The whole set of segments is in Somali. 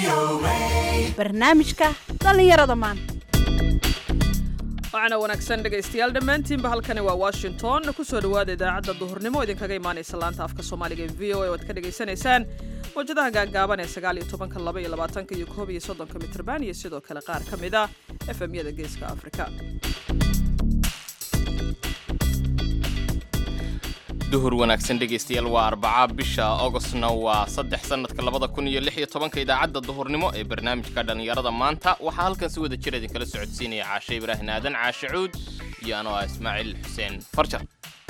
barnaamijka dhallinyarada maanta waxaana wanaagsan dhegaystayaal dhammaantiinba halkani waa washington kusoo dhowaada idaacadda duhurnimo idinkaga imaanaysa laanta afka soomaaliga ee v o a oad ka dhagaysanaysaan mawjadaha gaagaaban ee sagaal iyo tobanka laba iyo labaatanka iyo koob iyo soddonka mitrban iyo sidoo kale qaar ka mid ah efemyada geeska afrika duhur wanaagsan dhegaystayaal waa arbaca bisha ogostna waa saddex sannadka labada kun iyo lix iyo tobanka idaacadda duhurnimo ee barnaamijka dhallinyarada maanta waxaa halkan si wada jir idinkala socodsiinaya caashe ibraahin aadan caashe cuud iyo anoo ah ismaaciil xuseen farjar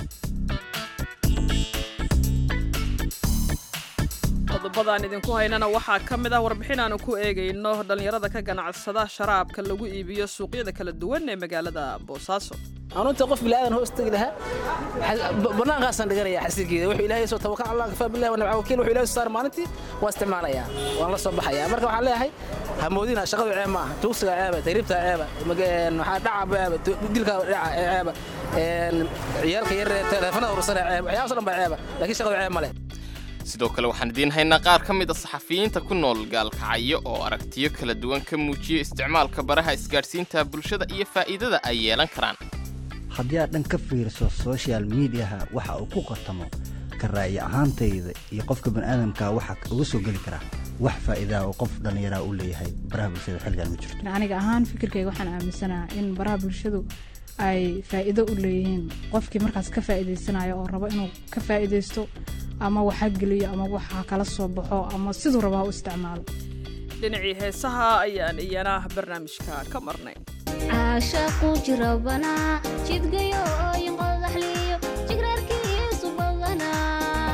qodobadaan idinku haynana waxaa ka mid ah warbixin aanu ku eegayno dhallinyarada ka ganacsada sharaabka lagu iibiyo suuqyada kala duwan ee magaalada boosaaso anuunta qof bilaadan hoos tegi lahaa banaankaasaan dhiganaya xasigeeda wuxuu ilaahay soo tawakal allah kafaa billahi wa nabca wakiil wuxuu ilaahay soo saar maalintii waa isticmaalayaa waan la soo baxayaa marka waxaan leeyahay hamoodina shaqadu ceeb maaha tuugsiga ceeba tagriibta ceeba waxaa dhaca ceeba dilka dhaca ceeba ciyaalka yar teleefanada urursana ceeba waxyaabas dhan baa ceeba laakiin shaqadu ceeb ma leh sidoo kale waxaan idiin haynaa qaar ka mid a saxafiyiinta ku nool gaalkacyo oo aragtiyo kala duwan ka muujiya isticmaalka baraha isgaadhsiinta bulshada iyo faa'iidada ay yeelan karaan haddii aad dhan ka fiiriso social mediaha waxa uu ku qatamo ka ra'yi ahaantayda iyo qofka bani'aadamka waxa uga soo geli karaa wax faa'iidaa oo qof dhallinyaraa u leeyahay baraha bulshada xilligan ma jirto aniga ahaan fikirkayga waxaan aaminsanaha in baraha bulshadu ay faa'iido u leeyihiin qofkii markaas ka faa'iidaysanayo oo rabo inuu ka faa'iidaysto ama waxa geliyo ama waxa kala soo baxo ama siduu rabaa u isticmaalo dhinacii heesaha ayaan iyana barnaamijka ka marnay caashaqu jirabanaa jidgayo ooyin qodaxliyo jigraarkiisu badanaa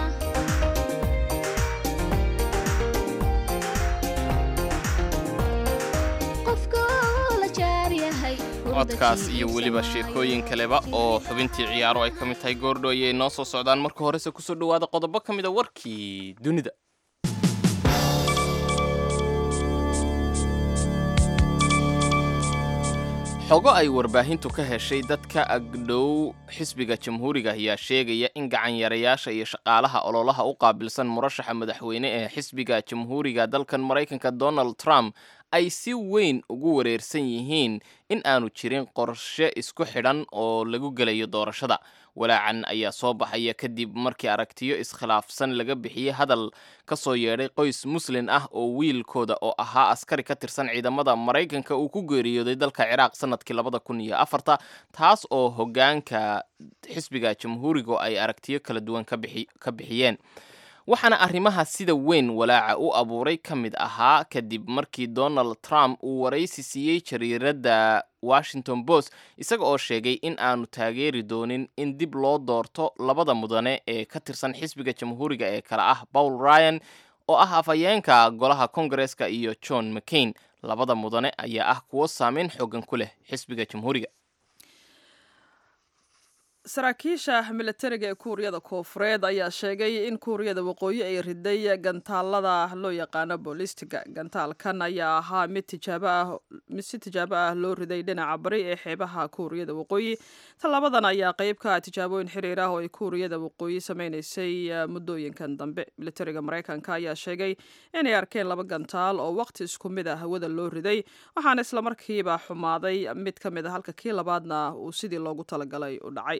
qofka oo la jaar yahay codkaas iyo weliba sheekooyin kaleba oo xubintii ciyaaro ay ka mid tahay goordho ayay noo soo socdaan marka horese kusoo dhowaada qodobo ka mid a warkii dunida xogo ay warbaahintu ka heshay dadka agdhow xisbiga jamhuuriga ayaa sheegaya in gacanyarayaasha iyo shaqaalaha ololaha u qaabilsan murashaxa madaxweyne ee xisbiga jamhuuriga dalkan maraykanka donald trump ay si weyn ugu wareersan yihiin in aanu jirin qorshe isku xidhan oo lagu gelayo doorashada walaacan ayaa soo baxaya kadib markii aragtiyo iskhilaafsan laga bixiyey hadal ka soo yeedhay qoys muslin ah oo wiilkooda oo ahaa askari ka tirsan ciidamada maraykanka uu ku geeriyooday dalka ciraaq sanadkii labada kun iyo afarta taas oo hoggaanka xisbiga jamhuuriga ay aragtiyo kala duwan ka bixiyeen waxaana arrimaha sida weyn walaaca u abuuray ka mid ahaa kadib markii donald trump uu waraysi siiyey jariiradda washington post isaga oo sheegay in aanu taageeri doonin in dib loo doorto labada mudane ee ka tirsan xisbiga jamhuuriga ee kale ah paul ryan oo ah afhayeenka golaha kongareska iyo john mccain labada mudane ayaa ah kuwo saameyn xoogan ku leh xisbiga jamhuuriga saraakiisha milatariga ee kuuriyada koofureed ayaa sheegay in kuuriyada waqooyi ay riday gantaalada loo yaqaano boolistiga gantaalkan ayaa ahaa mid tijaabo ah mid si tijaabo ah loo riday dhinaca bari ee xeebaha kuuriyada waqooyi tallaabadan ayaa qeyb ka ah tijaabooyin xiriir ah oo ay kuuriyada waqooyi sameynaysay muddooyinkan dambe milatariga maraykanka ayaa sheegay inay arkeen laba gantaal oo waqti isku mid ah hawada loo riday waxaana islamarkiiba xumaaday mid ka mid a halka kii labaadna uu sidii loogu talagalay u dhacay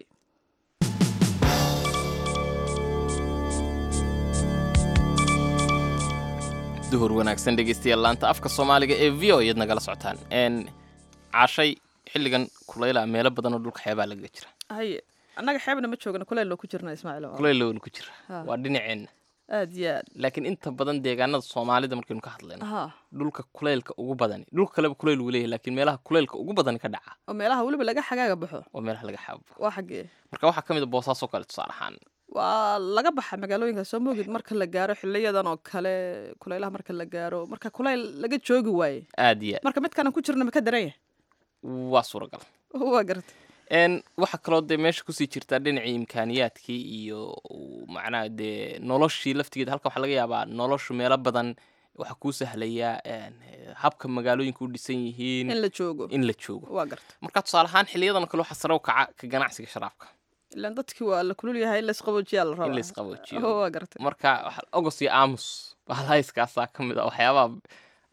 duhur wanaagsan dhegaystayaal laanta afka soomaaliga ee v o iyad nagala socotaan n caashay xilligan kulayla meelo badan oo dhulka xeebaa lagaga jira haye annaga xeebna ma joogna kuleyl loo ku jirna ismaaciil kulayl ku jira waa dhinaceenna aad iyo aad laakiin inta badan deegaanada soomaalida markaynu ka hadlayno ha dhulka kulaylka ugu badani dhulka kaleba kulayl wuu leeyahay laakiin meelaha kulaylka ugu badani ka dhaca oo meelaha weliba laga xagaaga baxo waa meelaha laga xaabo waa xaggee marka waxaa ka mid a boosaasoo kale tusaale ahaan waa laga baxa magaalooyinka soo moogid marka la gaaro xiliyadan oo kale kulaylaha marka la gaaro marka kulayl laga joogi waaye aad iyo aad marka midkanan ku jirna ma ka daran yahay waa suuragal waa garta n waxaa kaloo dee meesha kusii jirtaa dhinacii imkaaniyaadkii iyo macnaha dee noloshii laftigeeda halka waxaa laga yaabaa noloshu meelo badan waxaa kuu sahlayaa habka magaalooyinka u dhisan yihiin in la joogo in la joogo waa garta marka tusaale ahaan xiliyadan kale waxaa sare u kaca ka ganacsiga sharaabka ilaan dadkii waa la kulul yahay in laisqaboojiyaa la rabaa in laisqaboojiyo waa garta marka ogos iyo aamus bahalhayskaasaa ka mid a waxyaabaha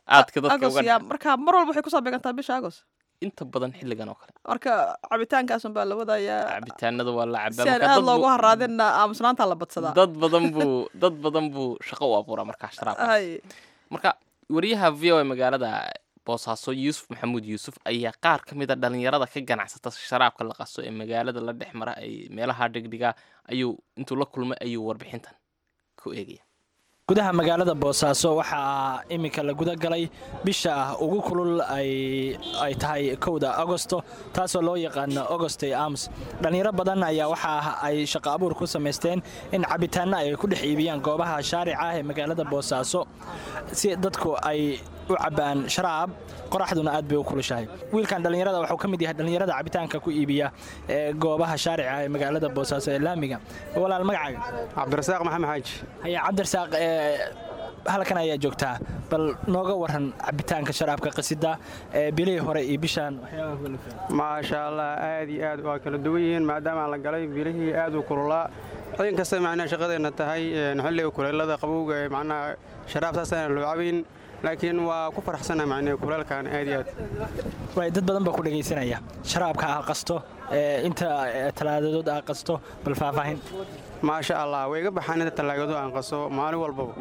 aadka dadka agos uga yaa marka mar walba waxay kusoo beegantaa bisha agos inta badan xilligan oo kale marka cabitaankaasun baa la wadayaa cabitaanada waa la cabaa si aan marka aad dad loogu buu- haraadinna aamusnaantaa la badsadaa dad badan buu dad badan buu shaqo u abuuraa markaa sharaabka hay marka wariyaha v o a magaalada boosaaso yuusuf maxamuud yuusuf ayaa qaar ka mid a dhalinyarada ka ganacsata sharaabka la qaso ee magaalada la dhex mara ay meelaha dhigdhigaa ayuu intuu la kulmay ayuu warbixintan ku eegaya gudaha magaalada boosaaso waxaa iminka la guda galay bisha ah ugu kulul ay ay tahay kowda agosto taasoo loo yaqaano agostoy ams dhallinyaro badan ayaa waxa ay shaqo abuur ku samaysteen in cabitaanno ay ku dhex iibiyaan goobaha shaarica ah ee magaalada boosaaso si dadku ay u cabbaan sharaab qoraxduna aad bay u kulushahay wiilkan dhallinyarada waxuu ka mid yahay dhallinyarada cabitaanka ku iibiya ee goobaha shaarica ah ee magaalada boosaaso ee laamiga walaal magacaaga cabdirasaaq maxamed xaaji haya cabdirasaaq ee halkan ayaa joogtaa bal nooga waran cabitaanka sharaabka qasida ee bilihii hore iyo bishaan waxyaabaha kula fiican maasha allah aad iyo aad waa kala duwan yihiin maadaama aan la galay bilihii aad u kululaa ciidan kasta macnaha shaqadeenna tahay een, xilliga kuleelada qabowga ee macnaha sharaab saasaan loo cabayn laakiin waa ku faraxsana macnaha kuleelkan aad iyo aad waay dad badan baa ku dhegaysanaya sharaabka ah qasto ee inta ee, talaadadood ah qasto bal faahfaahin maasha allah way iga baxaan inta tallaagado aan qaso maalin walbaba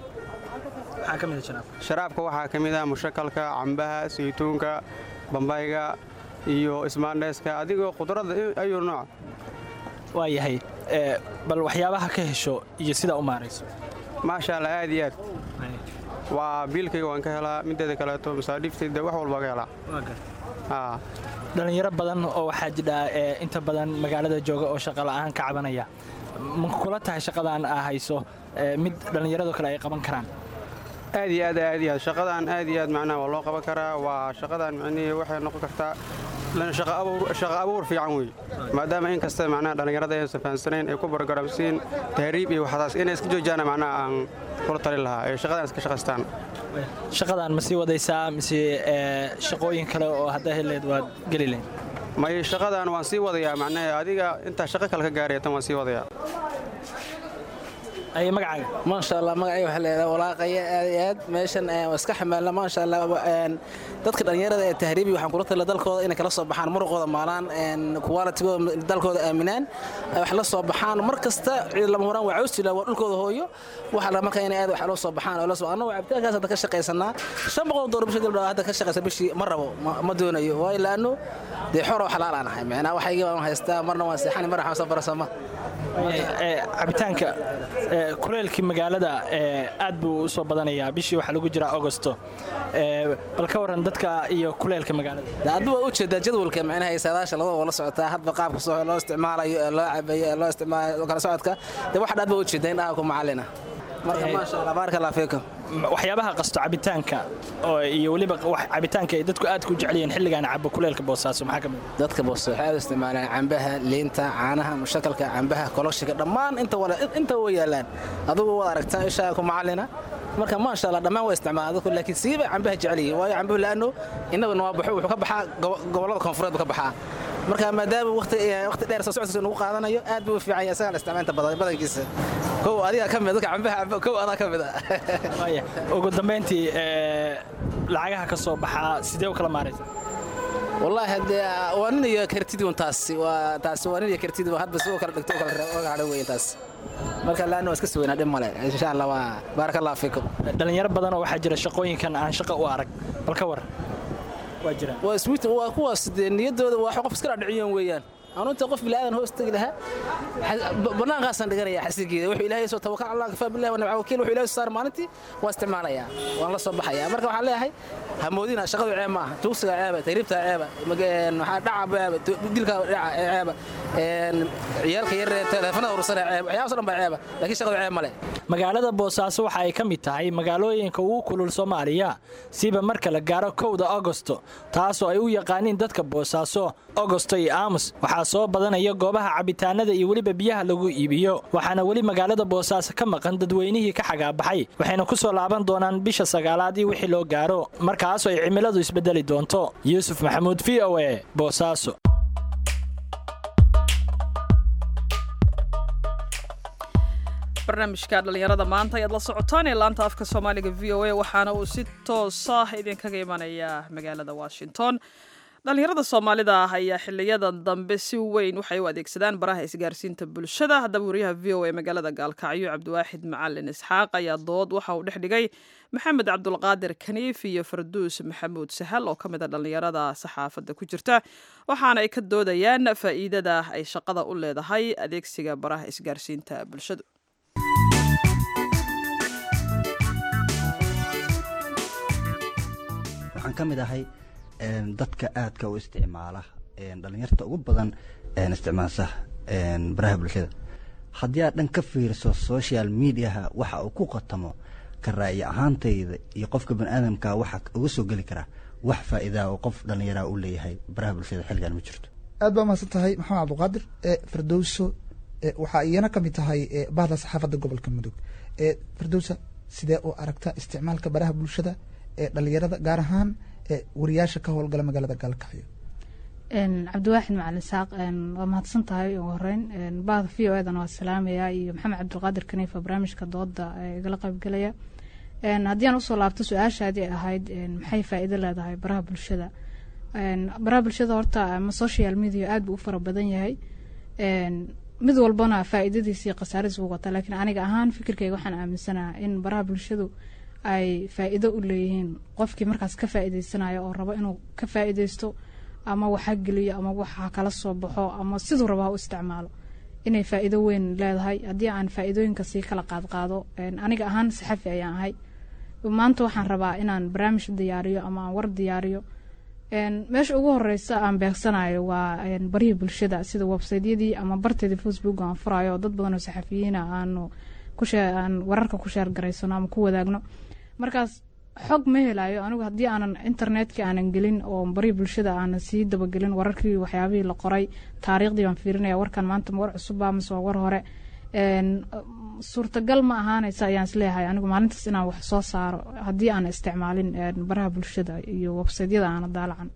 maxaa ka mid a sharaabka sharaabka waxaa ka mid ah mushakalka cambaha saytuunka bambayga iyo ismaandheeska adigoo khudradda ayuu nooc waa yahay ee, bal waxyaabaha ka hesho iyo sidaa u maarayso maasha allah aad iyo aad waa biilkayga waan ka helaa mideeda kaleeto masaadhiiftayda wax walba ka helaa Aa, dhallinyaro badan oo waxaa jidha ee inta badan magaalada jooga oo shaqa la'aan ka cabanaya ma kula tahay shaqadan aa hayso ee, mid dhallinyarado kale ay qaban karaan aad iyo aad aad iyo aad shaqadan aad iyo aad macnaha waa loo qaban karaa waa shaqadan macnihii waxay noqon kartaa lan shaqo abuur shaqo abuur fiican wey maadaama in kasta macnaha dhallinyarada aysan fahansanayn ay ku bargaramsiin tahriib iyo waxdaas inay iska joojiyaan macnaha aan kula talin lahaa ee shaqadan iska shaqaystaan shaqadan ma sii wadaysaa mise ee, shaqooyin kale oo haddaa heleed waad geli lahayd may shaqadan waan sii wadayaa macnaha adiga intaa shaqo kale ka gaaraya tan waan sii wadayaa ay magacaaga maasha allah magacayga waxaa leedahay walaaqaya aad iyo aad meeshan ee, waa iska xamaalna maasha allah een, dadka dhallinyarada ee tahriibi waxaan kula tala dalkooda inay kala soo baxaan muruqooda maalaan kuwaalitigooda dalkooda aaminaan ay wax la soo baxaan mar kasta ciid lama horaan waa cawsila waa dhulkooda hooyo waxa la marka inay aad wax loo soo baxaan oo la soo annagu cabitaankaas hadda ka shaqaysanaa shan boqol doolar bishii gabdha hadda ka shaqaysa bishii ma rabo ma- ma doonayo waayo laanno dee xor oo xalaal aan ahay macnaa waxayga waan haystaa marna waan seexani marna waxaan soo barasama Ee, cabitaanka ee, kuleelkii magaalada ee, aad buu u soo badanayaa bishii waxaa lagu jiraa agosto Ee, bal ka waran dadka iyo kuleelka magaalada hadba waa ujeedaa jadwalka macnaha ay saadaasha labada waa la socotaa hadba qaabka soo loo isticmaalayo ee loo cabayo ee loo isticmaalayo kala socodka dee waxa dhaad ba ujeedaa in dhaha ku macalina marka maasha allah baaraka allah fiikum M- waxyaabaha qasto cabitaanka oo iyo weliba wax- cabitaanka ay dadku aad ku jecel yihiin xilligan cabo kuleelka boosaaso maxaa ka mid ah? dadka boos waxay aad u isticmaalaan cambaha liinta caanaha mushakalka cambaha koloshiga dhammaan inta wala inta way yaalaan adugu waad aragtaa ishaa ku macalina marka maasha allah dhammaan waa isticmaalaan dadku laakiin siiba cambaha jecel yihiin waayo cambuhu laano innaguna waa baxo wuxuu ka baxaa gobo- gobollada koonfureed buu ka baxaa marka maadaama waqti waqti dheer soo socodkiisa nagu qaadanayo aad buu u fiican yahay isagaa la isticmaalta badan badankiisa kow adiga ka mid dadka cambaha camba kow adaa ka mid ah Waaya, ugu dambayntii ee, lacagaha ka soo baxaa sidee u kala maaraysa والله هدي وانا يا كرتيد وانتاس وتاس وانا يا كرتيد وهذا بس هو كلا دكتور كلا على وين تاس marka laana waa iska suweyn hadhin male insha allah waa baaraka allah fiikum dhalinyaro badan oo waxaa jira shaqooyinkan aan shaqo u arag bal ka war waa jiraan waa sweet waa kuwaas dee niyaddooda waa qof iska dhaciyeen weeyaan anu inta qof bilaadan hoos tagi lahaa banaankaasaan dhiganaya xasigeeda wuxuu ilaahay soo tawakal allah kafaa billahi wa nabca wakiil wuxuu ilaahay soo saar maalintii waan isticmaalayaa waan la soo baxayaa marka waxaan leeyahay hamoodina shaqadu ceeb maaha tuugsiga ceeba tahriibta ceeba waxaa dhaca ceeba dilka dhaca ceeba ciyaalka yar ee teleefanada urusana ceeba waxyaabaas dhan baa ceeba laakiin shaqadu ceeb male magaalada boosaaso waxa ay ka mid tahay magaalooyinka ugu kulul soomaaliya siba marka la gaaro kowda agosto taasoo ay u yaqaaniin dadka boosaaso agosto iyo aamus waxaa soo badanaya goobaha cabitaanada iyo weliba biyaha lagu iibiyo waxaana weli magaalada boosaaso ka maqan dadweynihii ka xagaabaxay waxayna ku soo laaban doonaan bisha sagaalaad iyo wixii loo gaaro markaasoo ay cimiladu isbedeli doonto yuusuf maxamuud v o e boosaaso barnaamijka dhallinyarada maanta ayaad la socotaan ee laanta afka soomaaliga v o a waxaana uu si toosa idinkaga imanayaa magaalada washington dhallinyarada soomaalida ah ayaa xiliyadan dambe si weyn waxay u adeegsadaan baraha isgaarsiinta bulshada haddaba wariyaha v o a magaalada gaalkacyo cabdiwaaxid macalin isxaaq ayaa dood waxa uu dhex dhigay maxamed cabdulqaadir kaniif iyo farduus maxamuud sahal oo ka mid a dhallinyarada saxaafadda ku jirta waxaana ay ka doodayaan faa'iidada ay shaqada u leedahay adeegsiga baraha isgaarsiinta bulshadu waxaan ka mid ahay dadka aadka u isticmaala dhalinyarta ugu badan isticmaalsa baraha bulshada haddii aad dhan ka fiiriso social mediaha waxa uu ku qatamo ka ra'yi ahaantayda iyo qofka baniaadamka waxa uga soo geli karaa wax faa'iidaa oo qof dhallinyaraha u leeyahay baraha bulshada xilligan ma jirto aad baa mahadsan tahay maxamed cabdulqaadir firdowso waxaa iyana ka mid tahay bahda saxaafadda gobolka mudug firdowsa sidee u aragta isticmaalka baraha bulshada ee dhalinyarada gaar ahaan wariyaasha ka howlgala magaalada gaalkacyo cabdiwaaxid macalin saaq waa mahadsan tahay ugu horeyn bahda v o edan waa salaamaya iyo maxamed cabdulqaadir kaniifa barnaamijka dooda igala qaybgelaya haddii aan usoo laabto su-aashaadii ahayd maxay faa'iido leedahay baraha bulshada baraha bulshada horta ama social media aad buu u fara badan yahay mid walbana faa'iidadiisa iyo khasaaradiisa u wata laakiin aniga ahaan fikirkayga waxaan aaminsanaha in baraha bulshadu ay faa'iido u leeyihiin qofkii markaas ka faa'iideysanayo oo rabo inuu ka faa'iideysto ama waxa geliyo ama waxa kala soo baxo ama siduu rabo ha u isticmaalo inay faa'iido weyn leedahay haddii aan faa'iidooyinka sii kala qaadqaado aniga ahaan saxafi ayaan ahay maanta waxaan rabaa inaan barnaamij diyaariyo ama aan war diyaariyo meesha ugu horeysa aan beegsanayo waa barihii bulshada sida websaytyadii ama barteedii facebook aan furayo oo dad badan oo saxafiyiina aanu aan wararka ku sheergaraysano ama ku wadaagno markaas xog ma helayo anigu haddii aanan internetkii aanan gelin oo barihii bulshada aanan sii dabagelin wararkii waxyaabihii la qoray taariikhdii baan fiirinaya warkan maanta ma war cusubba mise waa war hore suurtagal ma ahaanaysa ayaan isleeyahay anigu maalintaas inaan wax soo saaro haddii aan isticmaalin baraha bulshada iyo websaytyada aana daalacan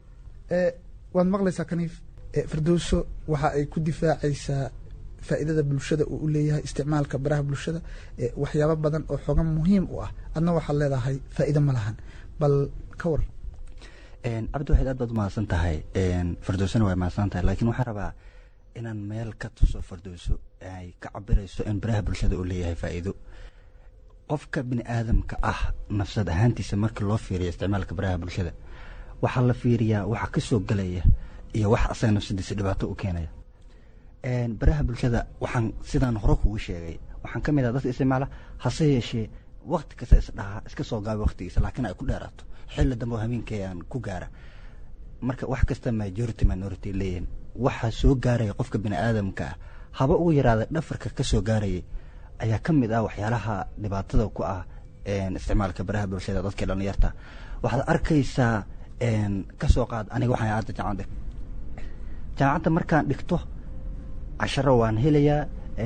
waad maqlaysaa kaniif firdowso waxa ay ku difaacaysaa faa'iidada bulshada uu u leeyahay isticmaalka baraha bulshada waxyaabo badan oo xogan muhiim u ah adna waxaad leedahay faa'iido ma lahan bal ka war cabdiwaxid aad baad umahadsan tahay firdowsona waa mahadsan tahay laakiin waxaan rabaa inaan meel ka tuso firdowso ay ka cabirayso in baraha bulshada uu leeyahay faa'iido qofka bini aadamka ah nafsad ahaantiisa marka loo fiiriyo isticmaalka baraha bulshada waxaa la fiiriyaa waxa ka soo gelaya iyo wax asaga nafsadiisa dhibaato u keenaya baraha bulshada waxaan sidaan hore kugu sheegay waxaan ka mid ah dadka isticmaala hase yeeshee wakti kasta isdhahaa iska soo gaaba waktigiisa laakiin ay ku dheeraato xilli dambe oo habeenkii aan ku gaara marka wax kasta majority minority leeyihin waxaa soo gaaraya qofka bini aadamka ah haba ugu yaraada dhafarka ka soo gaarayay ayaa ka mid ah waxyaalaha dhibaatada ku ah isticmaalka baraha bulshada dadka dhallinyarta waxaad arkaysaa ka soo qaad aniga waxaan aada jaamacad jaamacadda markaan dhigto casharo waan helayaa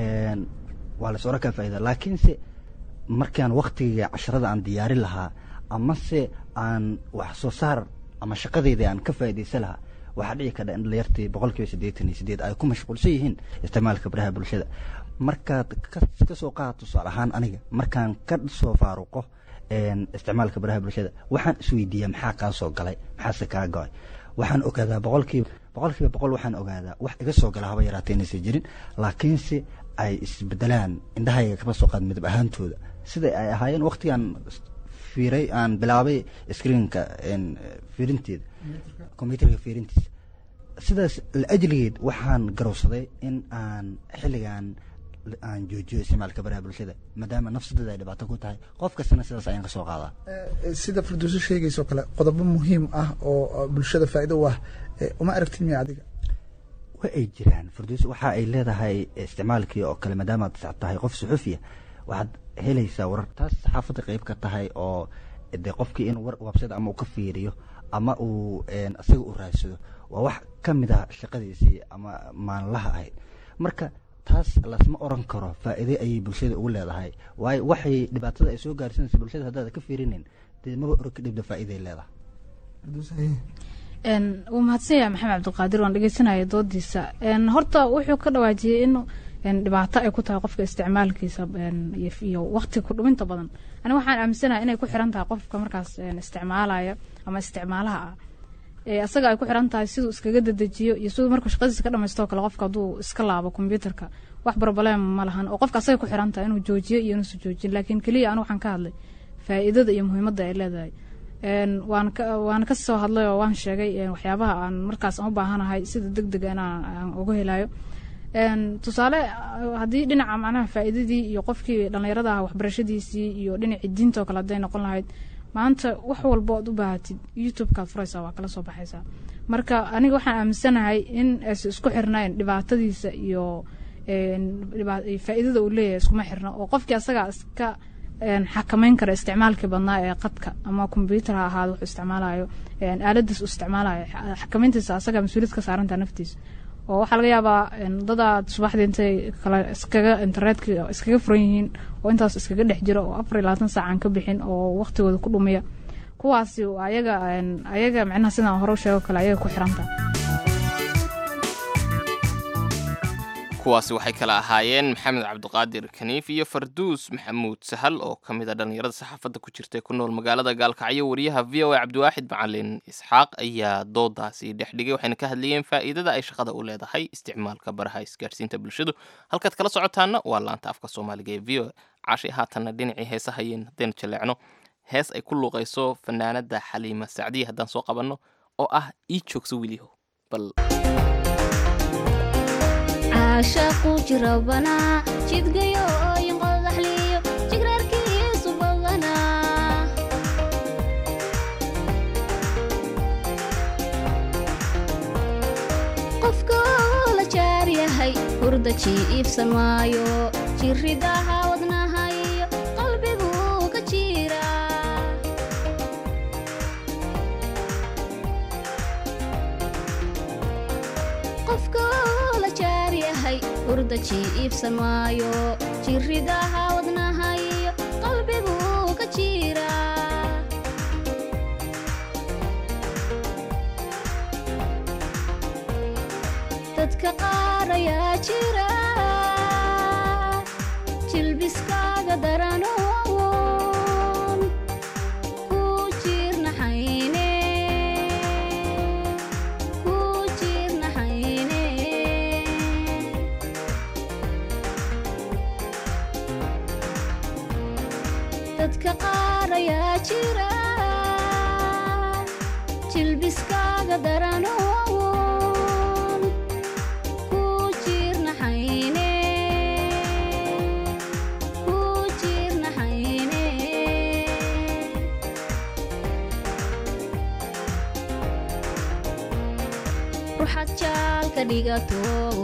waa lasora kaa faa'ida laakiinse markaan waktiga casharada aan diyaarin lahaa amase aan wax soo saar ama shaqadeyda aan ka faa'iidaysan lahaa waxaa dhici kardha in dhalinyartii boqol kiiba siddeetan iyo sideed ay ku mashquulsan yihiin isticmaalka baraha bulshada markaad ka soo qaad tusaale ahaan aniga markaan ka soo faaruqo isticmaalka baraha bulshada waxaan isweydiiyaa maxaa kaa soo galay maxaase kaa go-ay waxaan ogaadaa boqolkiiba boqolkiiba boqol waxaan ogaadaa wax iga soo gala haba yaraatee inaysan jirin laakiinse ay isbedelaan indhahayga kaba soo qaad midab ahaantooda sida ay ahaayeen waktigaan fiiray aan bilaabay screenka fiirinteeda combyuterka fiirintiisa sidaas laajligeed waxaan garowsaday in aan xilligan aan joojiyo isticmaalka baraha bulshada maadaama nafsadeeda ay dhibaato ku tahay qof kastana sidaas ayaan ka soo qaadaa sida firdowso sheegayso kale qodobo muhiim ah oo bulshada faa'iido u ah uma aragtid miya adiga wa ay jiraan firdows waxa ay leedahay isticmaalkii oo kale maadaama aad tahay qof suxufiya waxaad helaysaa warar taas saxaafadda qayb ka tahay oo de qofkii in war wabsada ama uu ka fiiriyo ama uu isaga u raadsado waa wax ka mid ah shaqadiisii ama maalinlaha ahayd marka taas lasma oran karo faa'iide ayay bulshada ugu leedahay waayo waxay dhibaatada ay soo gaarsanaysa bulshada haddaad ka fiirinin dee maba oro ka dhibda faa'iiday leedahay wuu mahadsan yahay maxamed cabdiqaadir waan dhegeysanaya doodiisa horta wuxuu ka dhawaajiyey in een, dhibaato ay ku tahay qofka isticmaalkiisa een, iyo- iyo waqti ku dhuminta badan ani waxaan aaminsanahay inay ku xiran tahay qofka markaas een, isticmaalaya ama isticmaalaha ah ee asaga ay ku xiran tahay siduu iskaga dedejiyo iyo siduu markuu shaqadiisa ka dhamaysto oo kale qofka hadduu iska laabo kombyuutarka wax problem ma lahan oo qofka asaga ku xiran tahay inuu joojiyo iyo inuusan joojin laakiin keliya anu waxaan ka hadlay faa'iidada iyo muhiimadda ay leedahay Een, waan ka waan ka soo hadlay oo waan sheegay een, waxyaabaha aan markaas aan u baahanahay sida deg deg inaan aan uga helayo Een, tusaale ah, haddii dhinaca macnaha faa'iidadii iyo qofkii dhallinyarada ah waxbarashadiisii iyo dhinacii diinta oo kale hadday noqon lahayd maanta wax walba ood u baahatid youtube-kaad furaysaa waa kala soo baxaysaa marka aniga waxaan aaminsanahay in aysan isku xirnayn dhibaatadiisa iyo een, dhiba- iyo faa'iidada uu leeyahay iskuma xirna oo qofkii asagaa iska een, xakameyn kara isticmaalkii badnaa ee qadka ama kombyuutar ha ahaado wuxuu isticmaalayo een, aaladiis uu isticmaalayo xa- xakameyntiisa asagaa mas-uuliyad ka saarantaa naftiisa oo waxaa laga yaabaa een, dadaad subaxdii intay kala iskaga internetka iskaga furan yihiin oo intaas iskaga dhex jira oo afar iyo labaatan saac aan ka bixin oo waqtigooda ku dhumiya kuwaasi waa ayaga een, ayaga micnaha sidaan hore u sheego kale ayaga ku xiranta kuwaasi waxay kala ahaayeen maxamed cabdiqaadir kaniif iyo farduus maxamuud sahal oo ka mid a dhallinyarada saxaafadda ku jirta ee ku nool magaalada gaalkacyo wariyaha v o a cabdiwaaxid macalin isxaaq ayaa doodaasi dhex dhigay waxayna ka hadlayeen faa'iidada ay shaqada u leedahay isticmaalka baraha isgaadhsiinta bulshadu halkaad kala socotaana waa laanta afka soomaaliga ee v o a caashay haatanna dhinacii heesahayeen haddaynu jaleecno hees ay ku luuqayso fanaanada xaliima sacdiya haddaan soo qabanno oo ah ii joogso wiliho bal caashaqu jirabanaa jidgayo ooyin qodaxliyo jigraarkiisu badanaa qofka oo la jaar yahay hurda jiibsan maayo jirridaha wadnaha iyo qalbiguu ka jiraa qofka oo la jaar yahay hurda jiibsan maayo jirridaha wadnaha iyo qalbiguu ka jiraa dadka qaar ayaa jira jilbiskaaga daranoon ku jirnaxayne ku jirnaxayne dadka qaar ayaa jira jilbiskaaga daranoon ku jirnaxayne ku jirnaxayne ruxad jaalka dhigato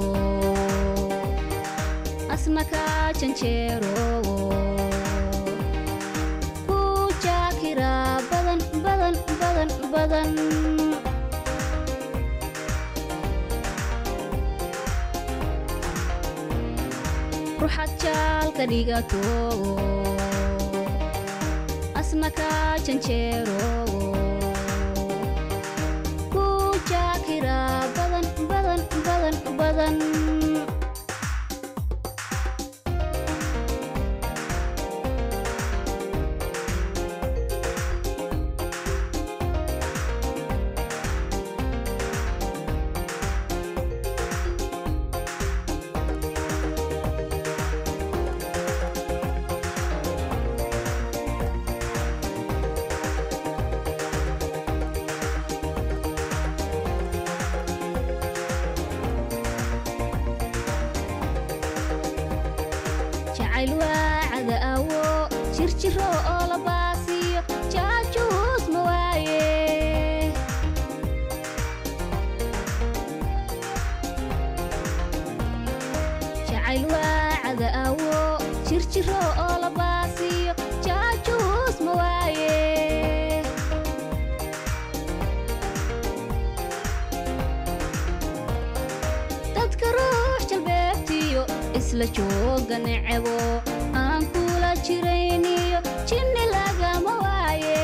asna kaa janjeero ku jaakira badan badan badan badan ruxad jaalka dhigato asna kaa janjeero ku jaakira badan badan badan badan jacayl waacada awo jirjiro oo la baasiyo jaajuus ma waaye jacayl waacada awo jirjiro oo la baasiyo jaajuus ma waaye dadka ruux jalbeebtiyo isla jooga necebo aan kula jirayniyo jinni lagama waaye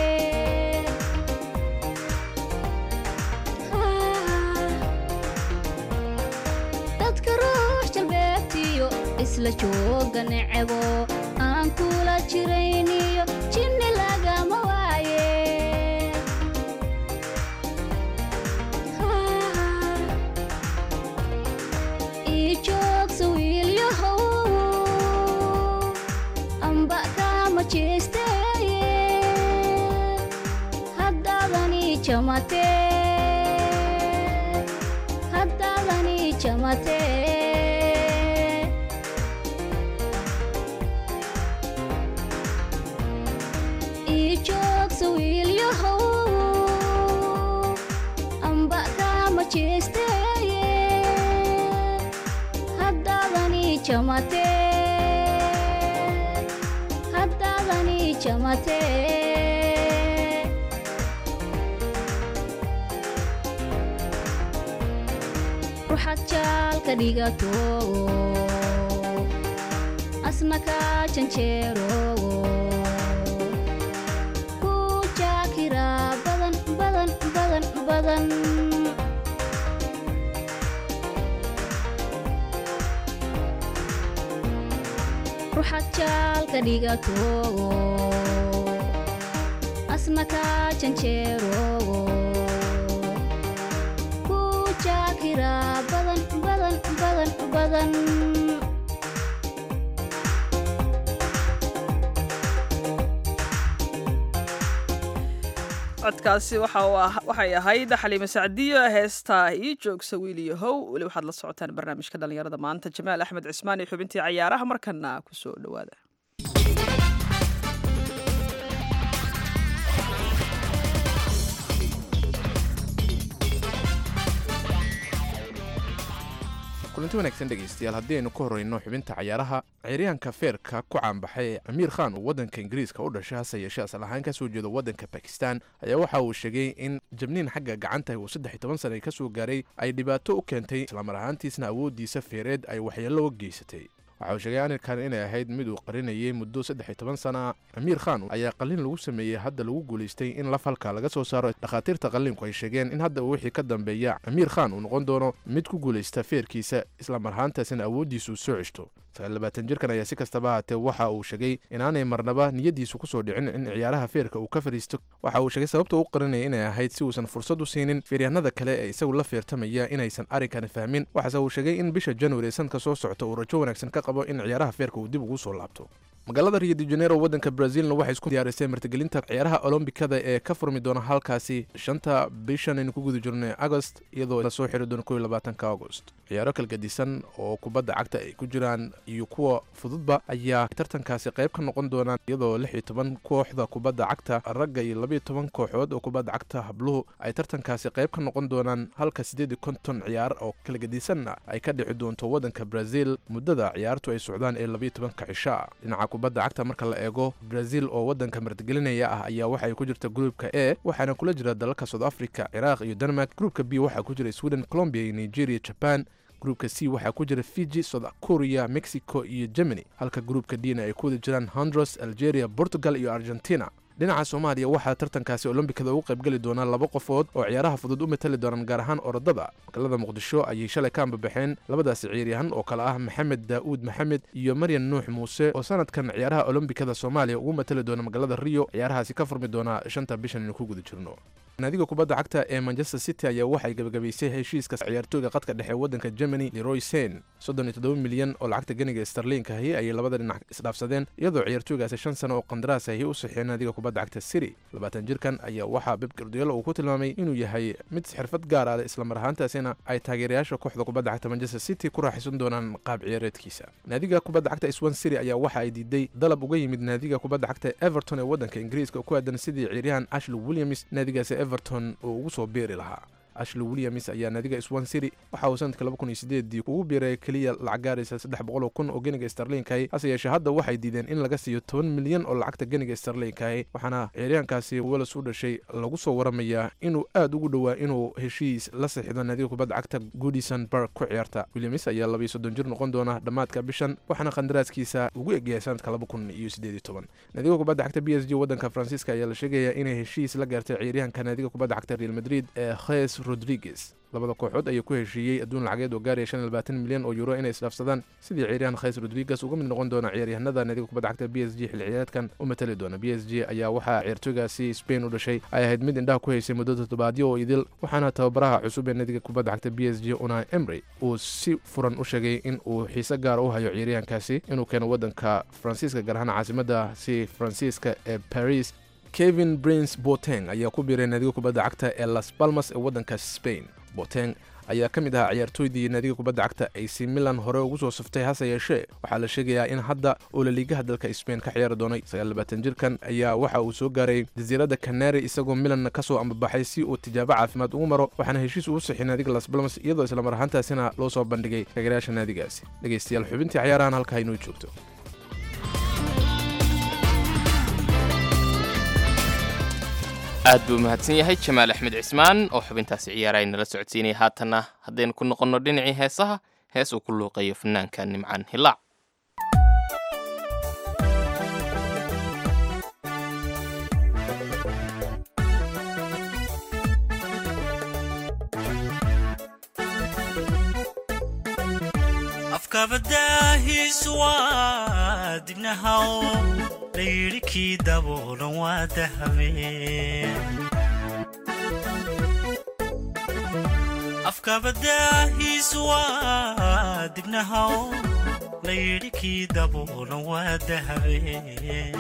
dadka ruux jalbeebtiyo isla jooga necebo aan kula jirayniyo jinni lagama waaye ii joogsa wiilyahow amba kama jeesteye haddaadani jamate haddaadani jamate ii joogsa wiilyahow amba kama jeesteye haddaadani jamate haddaadani jamate ruxad jaalka dhigato asna ka janjeerogo ku jaakira badan badan badan badan ruxad jaalka dhigatogo asna ka janjeerogo ku jaakira badan badan badan badan codkaasi waxa uu ah- waxay ahayd xaliime sacdiyo heestaa ii joogsa wiiliyahow weli waxaad la socotaan barnaamijka dhallinyarada maanta jamaal axmed cismaan iyo xubintii cayaaraha markana ku soo dhowaada kulanti wanaagsan dhegaystayaal haddii aynu ka horreyno xubinta cayaaraha ciyaaryahanka feerka ku caanbaxay amiir khan uu waddanka ingiriiska u dhashay hase yeeshee asal ahaan ka soo jeedo waddanka bakistan ayaa waxa uu sheegay in jabniin xagga gacanta uu saddex iyo toban sana ka soo gaaray ay dhibaato u keentay islamar ahaantiisna awooddiisa feereed ay waxyeello u geysatay waxa uu sheegay arinkan inay ahayd mid uu qarinayay muddo saddex iyo toban sana ah amiir khan ayaa qalliin lagu sameeyey hadda lagu guulaystay in laf halka laga soo saaro dhakhaatiirta qalliinku ay sheegeen in hadda uu wixii ka dambeeya amiir khan uu noqon doono mid ku guulaysta feerkiisa islamar ahaantaasina awooddiisu soo ceshto sagaalabaatan jirkan ayaa si kastaba ahaatee waxa uu sheegay inaanay marnaba niyadiisu kusoo dhicin in ciyaaraha feerka uu ka fadhiisto waxa uu sheegay sababta u qarinaya inay ahayd si uusan fursad u siinin feeryahanada kale ee isagu la feertamaya inaysan arrinkan fahmin waxaase uu sheegay in bisha january ee sanadka soo socota uu rajo wanaagsan ka qabo in ciyaaraha feerka uu dib ugu soo laabto magaalada rio de janeiro waddanka brazilna waxay isku diyaarisay martigelinta ciyaaraha olombikada ee ka furmi doona halkaasi shanta bishan aynu ku guda jirno agost iyadoo lasoo xiri doono kow iyo labaatanka agost ciyaaro kalgadisan oo kubadda cagta ay ku jiraan iyo kuwa fududba ayaa tartankaasi qayb ka noqon doonaan iyadoo lix iyo toban kooxda kubadda cagta ragga iyo labiyo toban kooxood oo kubadda cagta habluhu ay tartankaasi qayb ka noqon doonaan halka siddeed iyo konton ciyaar oo kalgadisanna ay ka dhici doonto waddanka brazil muddada ciyaartu ay socdaan ee labiyo tobanka cisha dhinaca kubadda cagta marka la eego brazil oo waddanka martigelinaya ah ayaa waxay ku jirta gruupka e waxaana kula jira dalalka south africa ciraaq iyo denmark gruupka b waxaa ku jira sweden colombia iyo nigeria japan gruupka c waxaa ku jira fiji south korea mexico iyo germany halka gruupka dna ay ku wada jiraan hondros algeria portugal iyo argentina dhinaca soomaaliya waxaa tartankaasi olombikada ugu qaybgeli doonaa laba qofood oo ciyaaraha fudud u matali doonaan gaar ahaan orodada magaalada muqdisho ayay shalay ka ambabaxeen labadaasi ciyaaryahan oo kale ah maxamed daa'uud maxamed iyo maryan nuux muuse oo sanadkan ciyaaraha olombikada soomaaliya ugu matali doona magaalada rio ciyaarahaasi ka furmi doonaa shanta bishan aynu ku guda jirno naadiga kubadda cagta ee manchester city ayaa waxay gabagabaysay heshiiska ciyaartooyga qadka dhexe waddanka germany leroy sen soddon iyo toddoba milyan oo lacagta ganiga starliinka ahi ayay labada dhinac isdhaafsadeen iyadoo ciyaartooygaasi shan sano oo qandaraas ahi u saxiyeen naadiga kubadda cagta city labaatan jirkan ayaa waxaa beb gardiyolo uu ku tilmaamay inuu yahay mid xirfad gaar ah islamar ahaantaasina ay taageerayaasha kooxda kubadda cagta manchester city ku raaxaysan doonaan qaab ciyaareedkiisa naadiga kubadda cagta swan city ayaa waxa ay diiday dalab uga yimid naadiga kubadda cagta everton ee waddanka ingiriiska oo ku aadan sidii ciyaaryahan ashley williams naadigaasi everton uu ugu soo beeri lahaa ashley williams ayaa naadiga swan city waxa uu sanadka laba kun iyo sideedii ugu biiray keliya lacag gaaraysa saddex boqol oo kun oo geniga starliinkahi hase yeeshee hadda waxay diideen in laga siiyo toban milyan oo lacagta geniga starliinkahi waxaana ciyaaryahankaasi welas u dhashay lagu soo waramayaa inuu aad ugu dhowaa inuu heshiis la saxiixdo naadiga kubadda cagta goodison park ku ciyaarta williams ayaa labiyo soddon jir noqon doona dhammaadka bishan waxaana qandaraaskiisa ugu egyahay sanadka laba kun iyo sideed iyo toban naadiga kubadda cagta b s g waddanka faransiiska ayaa la sheegayaa inay heshiis la gaartay ciyaaryahanka naadiga kubadda cagta real madrid ee khes rodriguez labada kooxood ayaa ku heshiiyey adduun lacageed oo gaaraya shan iyo labaatan milyan oo euro inay isdhaafsadaan sidii ciyaaryahan khays rodriguez uga mid noqon doona ciyaaryahanada naadiga kubadda cagta b s g xilli ciyaareedkan u matali doona b s g ayaa waxaa ciyaartooygaasi spain u dhashay ay ahayd mid indhaha ku haysay muddo toddobaadyo oo idil waxaana tababaraha cusub ee naadiga kubadda cagta b s g unai emry uu si furan u sheegay in uu xiise gaara u hayo ciyaaryahankaasi inuu keeno waddanka faransiiska gaar ahaan caasimada si faransiiska ee paris kevin prince boteng ayaa ku biiray naadiga kubadda cagta ee las balmas ee waddanka spain boteng ayaa ka mid ahaa ciyaartooydii naadiga kubadda cagta ac milan hore ugu soo saftay hase yeeshee waxaa la sheegayaa in hadda uu laliigaha dalka spain ka ciyaari doonay jirkan ayaa waxa uu soo gaaray jasiiradda kanari isagoo milanna ka soo ambabaxay si uu tijaabo caafimaad ugu maro waxaana heshiis ugu sixi naadiga las balmas iyadoo islamar ahaantaasina loo soo bandhigay taageerayaasha naadigaasi dhegaystayaal xubintii ciyaarahan halkaa inoo joogto aad buu mahadsan yahay jamaal axmed cismaan oo xubintaasi ciyaaraha nala socodsiinaya haatanna haddaynu ku noqonno dhinacii heesaha hees uu ku luuqeeyo fanaanka nimcaan hilaac afkabadaahiisu waa dibnahaw layidhi kii daboolan waa dahabeen afkabadaahiisu waa dibnahaw layidhi kii daboolan waa dahabeen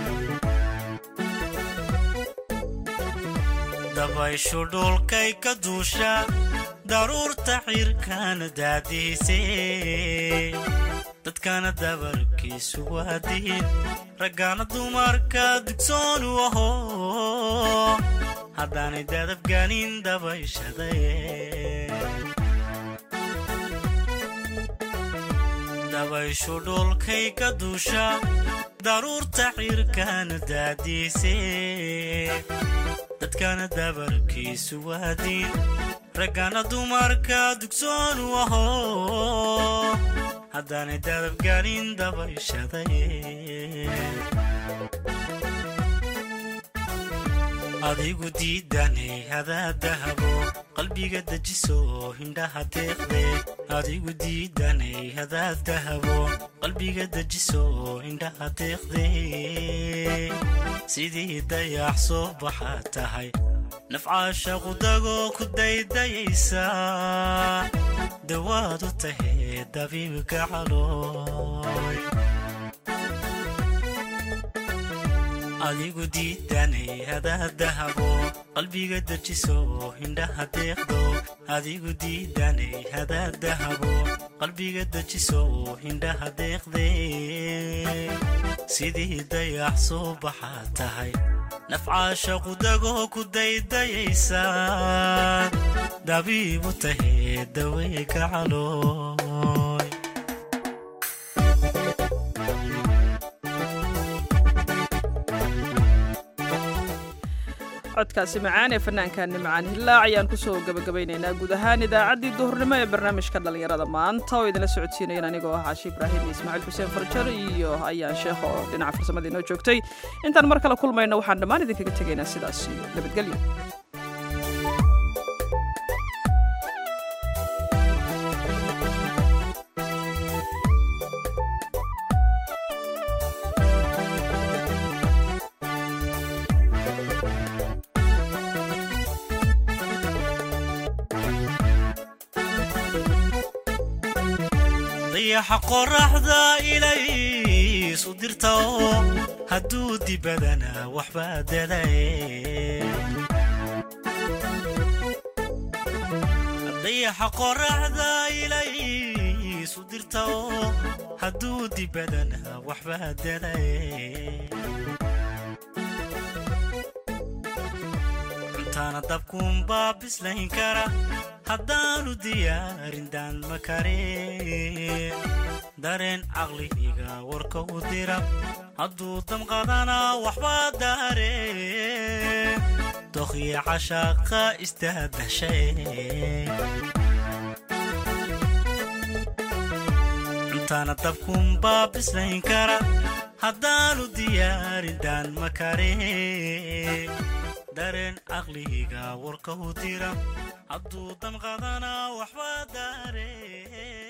dabayshu dhulkay ka duusha daruurta cirkana daadiisee dadkana dabarkiisu waa diin raggaana dumarka dugsoonu aho haddaanay dadabgaanin dabayshaday dabayshu dhulkay ka duusha daruurta cirkana daadiisee dadkana dabarkiisu waa diin raggana dumarka dugsoonu aho haddaanay dadabgaanin dabayshaday adigu diidanay hadaa dahabo qalbiga dejiso hindhaha deeqde adigu diidanay hadaa dahabo qalbiga dejiso hindhaha deeqde sidii dayax soo baxa tahay nafcaasha qudagoo ku daydayaysa dawaad u tahee dabiibka calooy adigu diidanay hadaa dahabo qalbiga dejiso hindhaha deeqdo adigu diidanay hadaa dahabo qalbiga dejiso hindhaha deeqde sidii dayax soo baxa tahay nafcaasha qudagoo ku daydayaysa dabiib u tahee daweega calooy codkaasi macaan ee fanaanka nimcaan hilaac ayaan kusoo gabagabaynaynaa guud ahaan idaacaddii duhurnimo ee barnaamijka dhallinyarada maanta oo idinla socodsiinayan anigoo ah caashi ibraahim iyo ismaaciil xuseen farjar iyo ayaan sheekh oo dhinaca farsamada inoo joogtay intaan mar kale kulmayno waxaan dhammaan idinkaga tegaynaa sidaas iyo nabadgelyo dayaxa qoraxda ilaysu dirta oo hadduu dibadana waxbaa dadaye dayaxa qoraxda ilaysu dirta oo hadduu dibadana waxbaa dadaye cuntaana dabkuunbaa bislayn kara haddaanu diyaarin daan ma kareen dareen caqlihiga warka u dira hadduu damqadana waxbaa daareen dokhya cashaaqa istaadashay cuntaana dabkuunbaa bislayn kara haddaanu diyaarin daan ma kareen dareen caqliga warka u dira hadduu damqadana waxba daare